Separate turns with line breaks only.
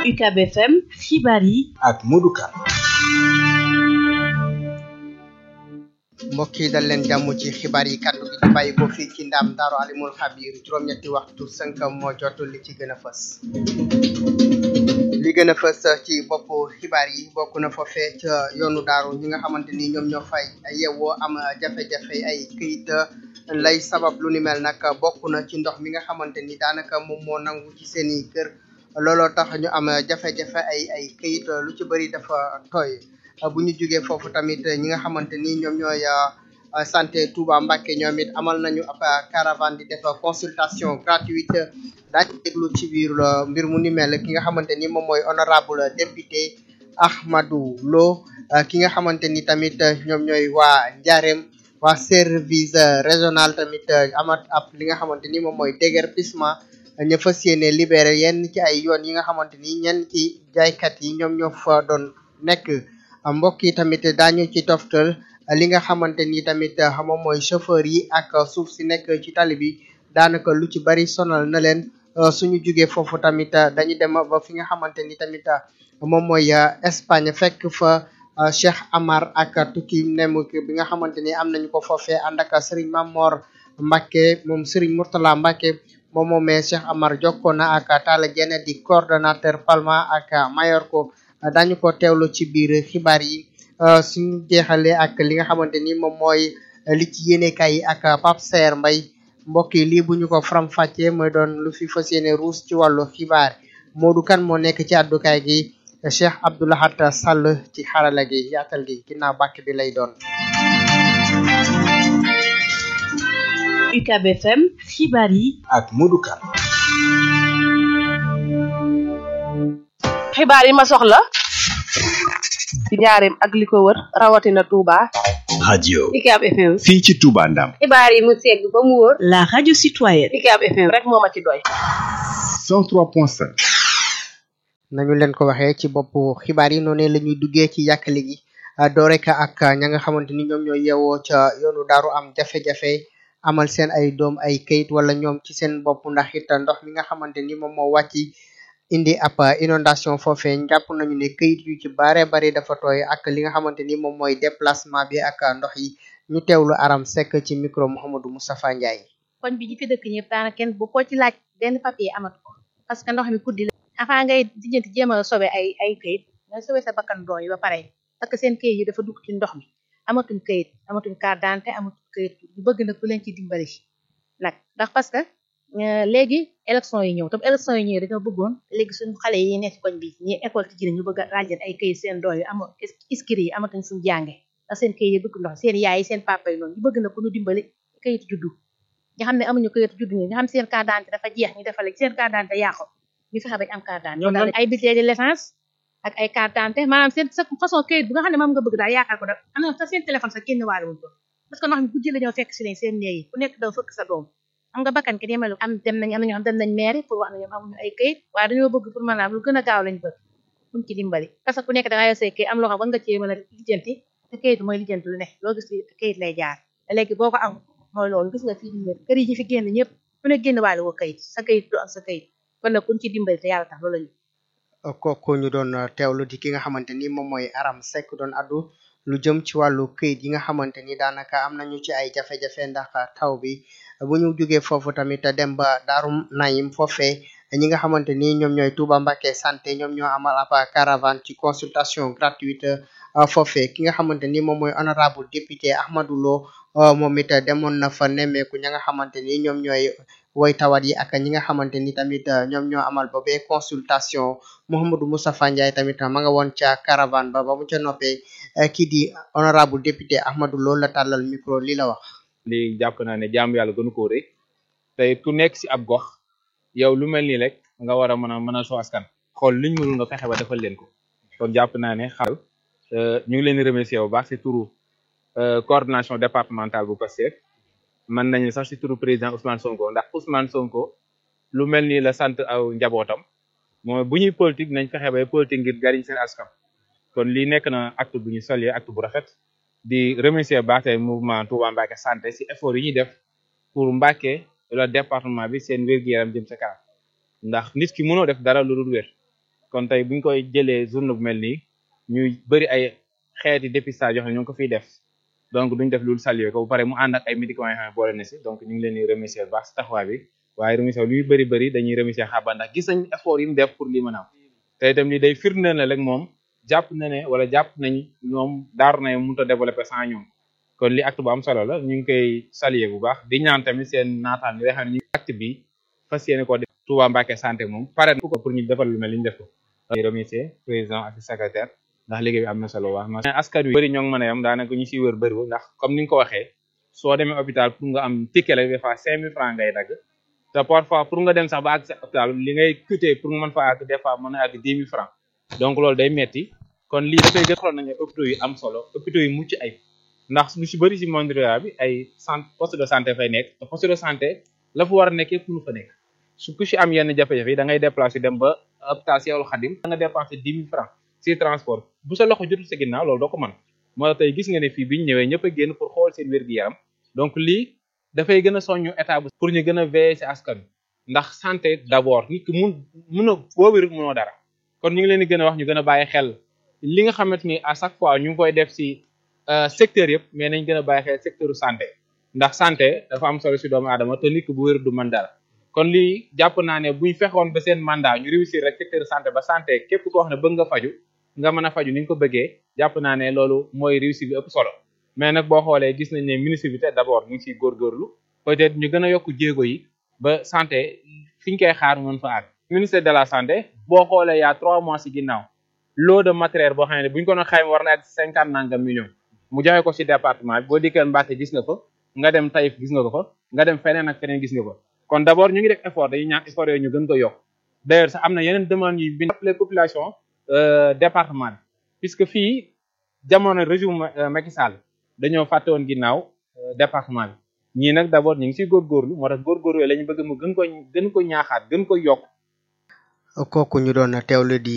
UCAB FM xibaar yi
ak Modou Kane
mbokk yi dal leen jàmm ci xibaar yi kàddu gi di bàyyi ko fii ci ndam daaru alimul xabir juróom-ñetti waxtu sënk moo jot li ci gën a fës li gën a fës ci bopp xibaar yi bokk na foofee ca yoonu daaru ñi nga xamante ni ñoom ñoo fay yewoo am jafe-jafe ay këyit lay sabab lu ni mel nag bokk na ci ndox mi nga xamante ni daanaka moom moo nangu ci seeni kër looloo tax ñu am jafe-jafe ay ay këyit lu ci bëri dafa tooy bu ñu jógee foofu tamit ñi nga xamante ni ñoom ñooy santé Touba Mbacké ñoom it amal nañu ab caravane di def consultation gratuite daañu déglu ci biir mbir mu ni mel ki nga xamante ni moom mooy honorable député Ahmadou Lo ki nga xamante ni tamit ñoom ñooy waa Ndiarème waa service régional tamit amat ab li nga xamante ni moom mooy déguerpissement ñu fas yéene libéré yenn ci ay yoon yi nga xamante ni ñenn ci jaaykat yi ñoom ñoo fa doon nekk mbokk yi tamit daañu ci toftal li nga xamante ni tamit moom mooy chauffeur yi ak suuf si nekk ci tali bi daanaka lu ci bari sonal na leen suñu jugee foofu tamit dañu dem ba fi nga xamante ni tamit moom mooy Espagne fekk fa Cheikh Amar ak tukki nemuk bi nga xamante ni am nañu ko foofee ànd ak Serigne Mamor Mbacké moom Serigne Mourtala Mbacké moom moomee Cheikh Amar jokkoo na ak Talla Diène di coordonnateur Palma ak Mayorko dañu ko teewlu ci biir xibaar yi suñu jeexalee ak li nga xamante ni moom mooy li ci yéenekaay yi ak Pape Saer Mbaye mbokk yi lii bu ñu ko faram-fàccee mooy doon lu fi fas yéene ruus ci wàllu xibaar Modou Kane moo nekk ci àddukaay gi Cheikh Abdoulahat Sall ci xarala gi yaatal gi ginnaaw bàkk bi lay doon.
UCAB FM xibaar yi
ak Modou Kane
xibaar yi ma soxla ci njaareem ak li ko wër rawatina Touba.
radio
UCAB FM
fii ci Touba Ndam
xibaar yi mu segg ba mu wóor
la radio citoyenne
UCAB FM
rek moo ma ci doy
103.5
nañu leen ko waxee ci bopp xibaar yi noonu la ñuy duggee ci yàkkali gi doo rek ak ña nga xamante ni ñoom ñoo yeewoo ca yoonu daaru am jafe-jafe amal seen ay doom ay kayit wala ñoom ci seen bopp ndax it ndox mi nga xamante ni moom moo wàcc indi ab inondation foofee jàpp nañu ne kayit yu ci bare bari dafa tooy ak li nga xamante ni moom mooy déplacement bi ak ndox yi ñu teewlu aram sekk ci micro Mouhamadou Moustapha Ndiaye.
koñ bi ñi fi dëkk ñëpp daanaka kenn bu ko ci laaj benn papier amatu ko parce que ndox mi guddi la avant ngay dijjanti jéem a sobe ay ay kayit nga sobe sa bakkan doom yi ba pare parce que seen kayit yi dafa dugg ci ndox mi amatuñ kayit amatuñ carte d'identité amatuñ kayit ñu bëgg nag ku leen ci dimbali nag ndax parce que léegi élection yi ñëw tam élection yi ñëw dañoo bëggoon léegi suñu xale yi nekk koñ bi ñi école ci jine ñu bëgg a ràjjat ay kayit seen doom yi am iskiri yi amatuñ fuñ jànge ndax seen kayit yi dugg ndox seen yaay yi seen papa yi noonu ñu bëgg nag ku ñu dimbali kayit juddu nga xam ne amuñu kayit juddu ñi nga xam ne seen carte d'identité dafa jeex ñu defal seen carte d'identité yàqu ñu fexe bañ am carte d'identité ay bulletin de naissance ak ay carte d'identité maanaam seen sa façon kayit bu nga xam ne moom nga bëgg daal yaakaar ko da am na sa seen téléphone sa génn waale wuñ ko parce que ndox mi guddi la ñoo fekk si leen seen néeg yi ku nekk daw fëkk sa doom am nga bakkan ki yemelu am dem nañ am na ñoo xam dem nañ mairie pour wax ne ñoom amuñu ay kayit waaye dañoo bëgg pour maanaam lu gën a gaaw lañ bëgg buñ ci dimbali parce que ku nekk da nga yor say kayit am loo xam war nga cee mën a lijjanti te kayit mooy lijjanti lu ne loo gis kayit lay jaar te léegi boo ko am mooy loolu gis nga fii di kër yi ñu fi génn ñëpp ku ne génn waale woo kayit sa kayit du am sa kayit kon nag kuñ ci dimbali te yàlla tax loolu lañu
kooku ñu doon teewlu di ki nga xamante ni moom mooy Aram Seck doon addu lu jëm ci wàllu këyit yi nga xamante ni daanaka am nañu ci ay jafe-jafe ndax taw bi bu ñu jógee foofu tamit dem ba Daaru Nayim foofee ñi nga xamante ni ñoom ñooy Touba Mbacké santé ñoom ñoo amal ab caravane ci consultation gratuite foofee ki nga xamante ni moom mooy honorable député Ahmadou Lo moom it demoon na fa nemmeeku ña nga xamante ni ñoom ñooy woy tawat yi ak ñi nga xamante ni tamit ñoom ñoo amal ba bee consultation Mouhamadou Moustapha Ndiaye tamit ma nga woon ca caravane ba ba mu ca noppee kii di honorable député Ahmadou Lo la tàllal micro li la wax.
lii jàpp naa ne jaamu yàlla gënu koo rëy tey ku nekk si ab gox yow lu mel nii rek nga war a mën a mën a soo askan xool liñ mënul nga fexe ba defal leen ko kon jàpp naa ne xaal ñu ngi leen di remercier bu baax si turu coordination départementale bu Pastef mën nañu sax si turu président Ousmane Sonko ndax Ousmane Sonko lu mel nii la sant aw njabootam mooy bu ñuy politique nañ fexe ba politique ngir jariñ seen askan kon lii nekk na acte bu ñu saluer acte bu rafet di remercier baax tey mouvement Touba Mbacké santé si effort yi ñuy def pour Mbacké wala département bi seen wér-gu-yaram jëm sa kanam ndax nit ki mënoo def dara lu dul wér kon tey buñ koy jëlee journée bu mel nii ñuy bëri ay xeeti dépistage yoo xam ne ñu ngi ko fiy def donc duñ def loolu saluer ko bu pare mu ànd ak ay médicaments yoo xam ne boole na si donc ñu ngi leen di remercier bu baax si taxawaay bi waaye remercier luy bëri bëri dañuy remercier xaba ndax gis nañ effort yi mu def pour lii mën a am te itam li day firndeel na rek moom jàpp na ne wala jàpp nañ ñoom daaru na mënut a développer sans ñoom kon li acte bu am solo la ñu ngi koy saluer bu baax di ñaan tamit seen naataan yi nga xam ne ñu acte bi fas yéene ko def Touba Mbacké santé moom pare na ko pour ñu defal lu mel li ñu def ko di remercier président ak secrétaire ndax liggéey bi am na solo wax na askan wi bëri ñoo ngi mën a yam daanaka ñu siy wër bëriwul ndax comme ni nga ko waxee soo demee hôpital pour nga am ticket la des fois cinq mille francs ngay dagg te parfois pour nga dem sax ba àgg sa hôpital li ngay coûter pour nga mën fa àgg des fois mën a àgg dix mille francs donc loolu day metti kon lii dafay gën xool nañu hôpitaux yi am solo hôpitaux yi mucc ay ndax lu si bëri si monde rural bi ay centre poste de santé fay nekk te poste de santé la fu war a nekk yëpp lu fa nekk su ku si am yenn jafe-jafe yi da ngay déplacer dem ba hôpital Cheikhoul Khadim da nga dépenser dix mille francs si transport bu sa loxo jotul sa ginnaaw loolu doo ko mën moo tey gis nga ne fii biñu ñëwee ñëpp a génn pour xool seen wér-gu-yaram donc lii dafay gën a soññu état bu pour ñu gën a veiller si askan ndax santé d'abord nit ki mun mun a boo wérul munoo dara kon ñu ngi leen di gën a wax ñu gën a bàyyi xel li nga xamante ni à chaque fois ñu ngi koy def si secteur yëpp mais nañ gën a bàyyi xel secteur santé ndax santé dafa am solo si doomu aadama te nit ki bu wér du mën dara kon lii jàpp naa ne buñ fexoon ba seen mandat ñu réussir rek secteur santé ba santé képp koo xam ne bëgg nga faju nga mën a faju ni nga ko bëggee jàpp naa ne loolu mooy réussir bi ëpp solo mais nag boo xoolee gis nañ ne ministre bi te d'abord ñu ngi siy góorgóorlu peut-être ñu gën a yokk jéego yi ba santé fi ñu koy xaar mën fa àgg ministère de la santé boo xoolee yaa trois mois si ginnaaw lot de matériel boo xam ne buñ ko doon xayma war na ak cinquante nangam millions mu joxe ko si département bi boo dikkee Mbacké gis nga fa nga dem Taïf gis nga ko fa nga dem feneen ak feneen gis nga ko kon d'abord ñu ngi def effort dañuy ñaan effort yooyu ñu gën ko yokk d'ailleurs sax am na yeneen demande yi bi appelé population département bi puisque fii jamono régime Macky Sall dañoo fàtte woon ginnaaw département bi ñii nag d'abord ñu ngi siy góorgóorlu moo tax góorgóorlu la ñu bëgg mu gën ko gën ko ñaaxaat gën ko yokk
kooku ñu doon teewlu di